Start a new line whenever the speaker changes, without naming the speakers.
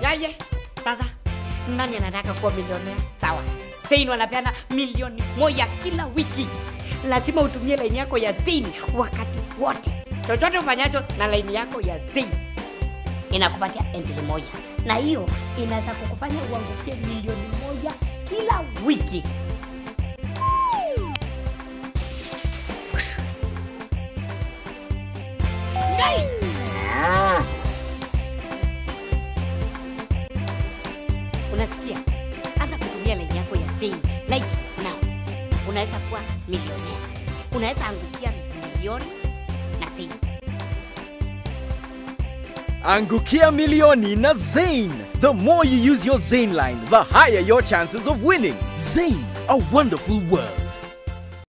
Gaye, sasa nani anataka kuwa milionea? Sawa, Zain wanapeana milioni moja kila wiki. Lazima utumie laini yako ya Zain wakati wote, chochote ufanyacho na laini yako ya Zain inakupatia entry moja, na hiyo inaweza kukufanya uangukie milioni moja kila wiki. Ngai! Unasikia? Anza kutumia laini yako ya Zain right now. Unaweza kuwa milionea, unaweza angukia milioni na Zain.
Angukia milioni na Zain. The more you use your Zain line, the higher your chances of winning. Zain, a wonderful world.